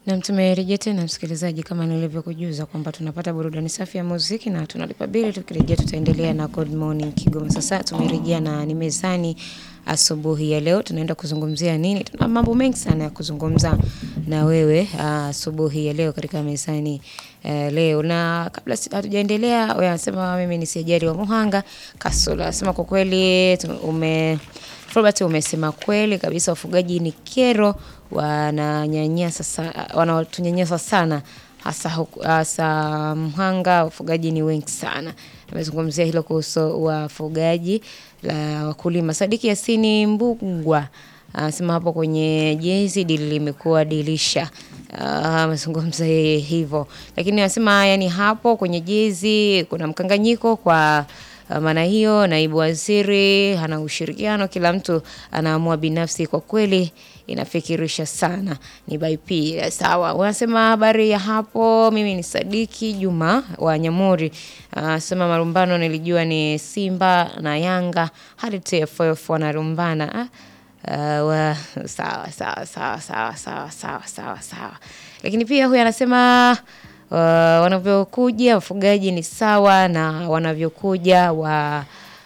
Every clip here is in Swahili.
Nam, tumerejea tena msikilizaji, kama nilivyokujuza kwamba tunapata burudani safi ya muziki na tunalipa bili. Tukirejea tutaendelea na Good Morning Kigoma. Sasa tumerejea na ni mezani asubuhi ya leo, tunaenda kuzungumzia nini? Tuna mambo mengi sana ya kuzungumza na wewe asubuhi ya leo katika mezani eh, leo. Na kabla si- hatujaendelea, wewe anasema mimi ni Sijari wa Muhanga Kasula, anasema kwa kweli tu- ume Robert umesema kweli kabisa, wafugaji ni kero, wananyanyasa sa- wanatunyanyasa sana hasa huku- hasa Mhanga, wafugaji ni wengi sana. Amezungumzia hilo kuhusu wafugaji la wakulima. Sadiki Yasini Mbugwa anasema hapo kwenye jezi dili limekuwa dilisha. Ah, amezungumza yeye hivyo, lakini anasema yani hapo kwenye jezi kuna mkanganyiko kwa Uh, maana hiyo naibu waziri hana ushirikiano, kila mtu anaamua binafsi. Kwa kweli inafikirisha sana. Ni by P. Sawa, unasema habari ya hapo. Mimi ni Sadiki Juma wa Nyamuri. Uh, sema marumbano nilijua ni Simba na Yanga hadi TFF wanarumbana. Ah, Uh, wa, sawa sawa sawa sawa sawa sawa sawa sawa, lakini pia huyu anasema uh, wanavyokuja wafugaji ni sawa na wanavyokuja wa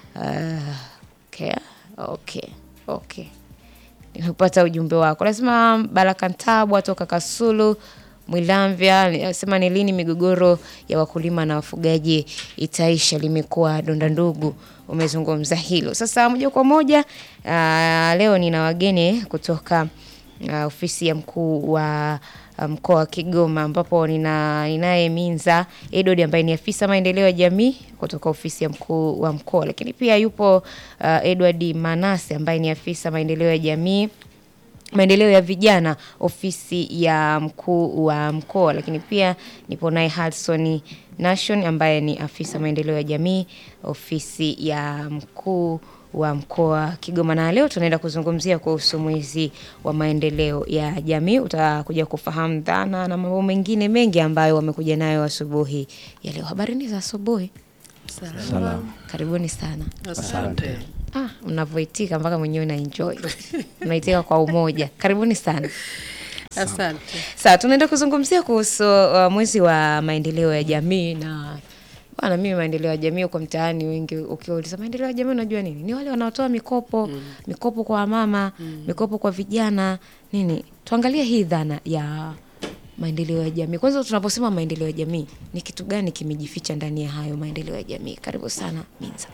uh, okay, okay, okay. Nimepata ujumbe wako. Nasema Baraka Ntabwa toka Kasulu Mwilamvya anasema ni lini migogoro ya wakulima na wafugaji itaisha? Limekuwa donda ndugu. Umezungumza hilo. Sasa moja kwa moja uh, leo nina wageni kutoka uh, ofisi ya mkuu wa uh, mkoa wa Kigoma ambapo nina ninaye Minza Edward ambaye ni afisa maendeleo ya jamii kutoka ofisi ya mkuu wa mkoa, lakini pia yupo uh, Edward Manase ambaye ni afisa maendeleo ya jamii maendeleo ya vijana ofisi ya mkuu wa mkoa, lakini pia nipo naye Hudson Nation ambaye ni afisa maendeleo ya jamii ofisi ya mkuu wa mkoa Kigoma, na leo tunaenda kuzungumzia kuhusu mwezi wa maendeleo ya jamii. Utakuja kufahamu dhana na mambo mengine mengi ambayo wamekuja nayo asubuhi ya leo. Habarini za asubuhi, Salamu. karibuni sana. Asante. Ah, mnavyoitika mpaka mwenyewe na enjoy mnaitika kwa umoja. Karibuni sana. Asante. Sasa tunaenda kuzungumzia kuhusu uh, mwezi wa maendeleo ya jamii na bwana, mimi maendeleo ya jamii huko mtaani, wengi ukiuliza maendeleo ya jamii unajua nini? Ni wale wanaotoa mikopo mikopo kwa wamama mikopo kwa vijana nini. Tuangalie hii dhana ya maendeleo ya jamii. Kwanza tunaposema maendeleo ya jamii, ni kitu gani kimejificha ndani ya hayo maendeleo ya jamii? Karibu sana Minza.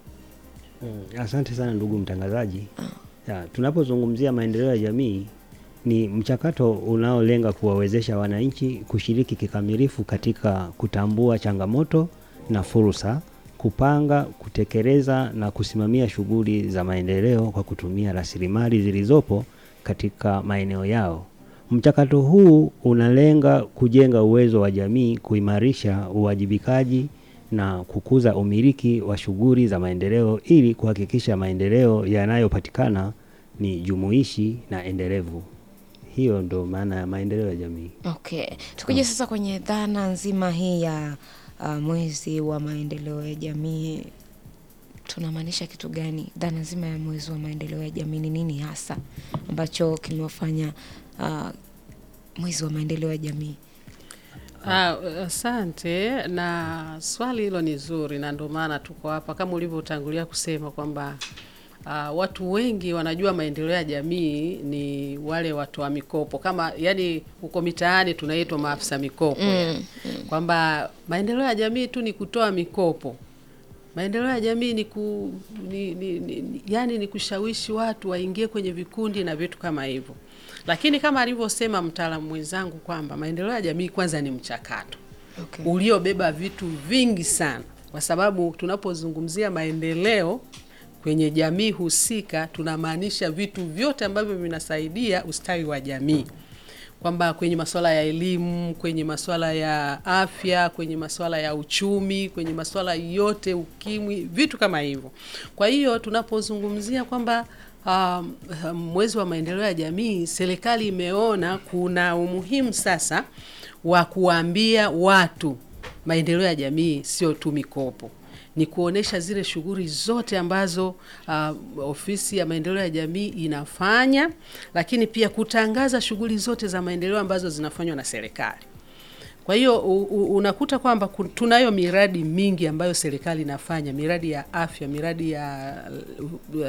Mm, Asante sana ndugu mtangazaji. Ya, tunapozungumzia maendeleo ya jamii ni mchakato unaolenga kuwawezesha wananchi kushiriki kikamilifu katika kutambua changamoto na fursa, kupanga, kutekeleza na kusimamia shughuli za maendeleo kwa kutumia rasilimali zilizopo katika maeneo yao. Mchakato huu unalenga kujenga uwezo wa jamii, kuimarisha uwajibikaji na kukuza umiliki wa shughuli za maendeleo ili kuhakikisha maendeleo yanayopatikana ni jumuishi na endelevu. Hiyo ndo maana ya maendeleo ya jamii. Okay, tukija sasa kwenye dhana nzima hii ya uh, mwezi wa maendeleo ya jamii, tunamaanisha kitu gani? Dhana nzima ya mwezi wa maendeleo ya jamii ni nini hasa ambacho kimewafanya uh, mwezi wa maendeleo ya jamii? Ah, asante na swali hilo ni zuri, na ndio maana tuko hapa kama ulivyotangulia kusema kwamba ah, watu wengi wanajua maendeleo ya jamii ni wale watoa mikopo, kama yani huko mitaani tunaitwa maafisa mikopo yani. kwamba maendeleo ya jamii tu ni kutoa mikopo maendeleo ya jamii ni, ku, ni, ni, ni, ni- yani ni kushawishi watu waingie kwenye vikundi na vitu kama hivyo, lakini kama alivyosema mtaalamu mwenzangu kwamba maendeleo ya jamii kwanza ni mchakato Okay. uliobeba vitu vingi sana, kwa sababu tunapozungumzia maendeleo kwenye jamii husika tunamaanisha vitu vyote ambavyo vinasaidia ustawi wa jamii kwamba kwenye masuala ya elimu, kwenye masuala ya afya, kwenye masuala ya uchumi, kwenye masuala yote, ukimwi, vitu kama hivyo. Kwa hiyo tunapozungumzia kwamba um, mwezi wa maendeleo ya jamii, serikali imeona kuna umuhimu sasa wa kuwaambia watu maendeleo ya jamii sio tu mikopo ni kuonesha zile shughuli zote ambazo uh, ofisi ya maendeleo ya jamii inafanya, lakini pia kutangaza shughuli zote za maendeleo ambazo zinafanywa na serikali. Kwa hiyo u- u- unakuta kwamba ku- tunayo miradi mingi ambayo serikali inafanya, miradi ya afya, miradi ya uh,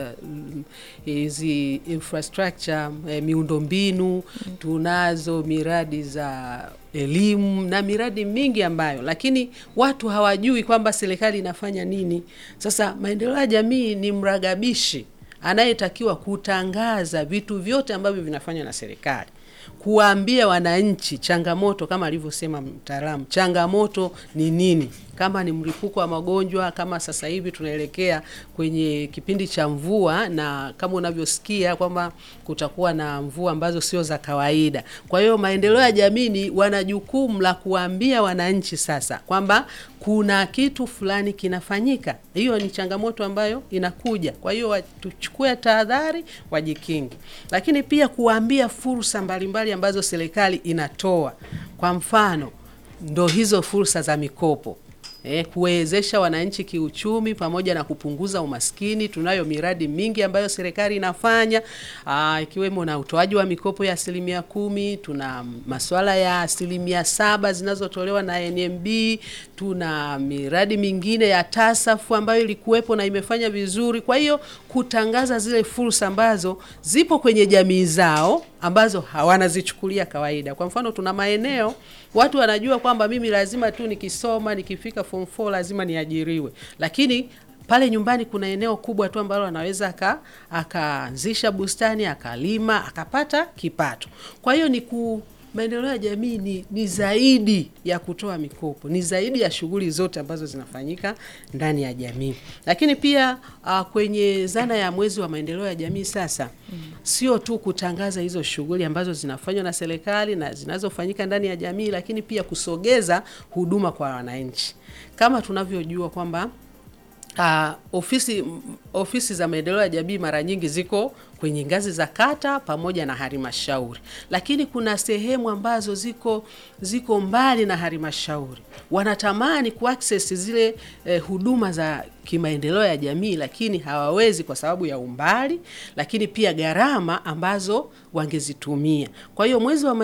hizi infrastructure, eh, miundombinu, tunazo miradi za elimu na miradi mingi ambayo, lakini watu hawajui kwamba serikali inafanya nini. Sasa maendeleo ya jamii ni mragabishi anayetakiwa kutangaza vitu vyote ambavyo vinafanywa na serikali kuwaambia wananchi changamoto, kama alivyosema mtaalamu, changamoto ni nini, kama ni mlipuko wa magonjwa, kama sasa hivi tunaelekea kwenye kipindi cha mvua, na kama unavyosikia kwamba kutakuwa na mvua ambazo sio za kawaida. Kwa hiyo maendeleo ya jamii ni wana jukumu la kuwaambia wananchi sasa kwamba kuna kitu fulani kinafanyika. Hiyo ni changamoto ambayo inakuja, kwa hiyo wa- tuchukue tahadhari, wajikingi, lakini pia kuwaambia fursa mbalimbali ambazo serikali inatoa. Kwa mfano, ndo hizo fursa za mikopo eh, kuwezesha wananchi kiuchumi pamoja na kupunguza umaskini. Tunayo miradi mingi ambayo serikali inafanya aa, ikiwemo na utoaji wa mikopo ya asilimia kumi. Tuna masuala ya asilimia saba zinazotolewa na NMB. Tuna miradi mingine ya TASAF ambayo ilikuwepo na imefanya vizuri. Kwa hiyo kutangaza zile fursa ambazo zipo kwenye jamii zao ambazo hawanazichukulia kawaida. Kwa mfano, tuna maeneo watu wanajua kwamba mimi lazima tu nikisoma nikifika form 4 lazima niajiriwe, lakini pale nyumbani kuna eneo kubwa tu ambalo anaweza aka akaanzisha bustani akalima akapata kipato. Kwa hiyo ni ku maendeleo ya jamii ni, ni zaidi ya kutoa mikopo, ni zaidi ya shughuli zote ambazo zinafanyika ndani ya jamii. Lakini pia uh, kwenye zana ya mwezi wa maendeleo ya jamii sasa sio tu kutangaza hizo shughuli ambazo zinafanywa na serikali na zinazofanyika ndani ya jamii, lakini pia kusogeza huduma kwa wananchi, kama tunavyojua kwamba Uh, ofisi m- ofisi za maendeleo ya jamii mara nyingi ziko kwenye ngazi za kata pamoja na halmashauri, lakini kuna sehemu ambazo ziko ziko mbali na halmashauri, wanatamani kuaccess zile eh, huduma za kimaendeleo ya jamii, lakini hawawezi kwa sababu ya umbali, lakini pia gharama ambazo wangezitumia. Kwa hiyo mwezi wa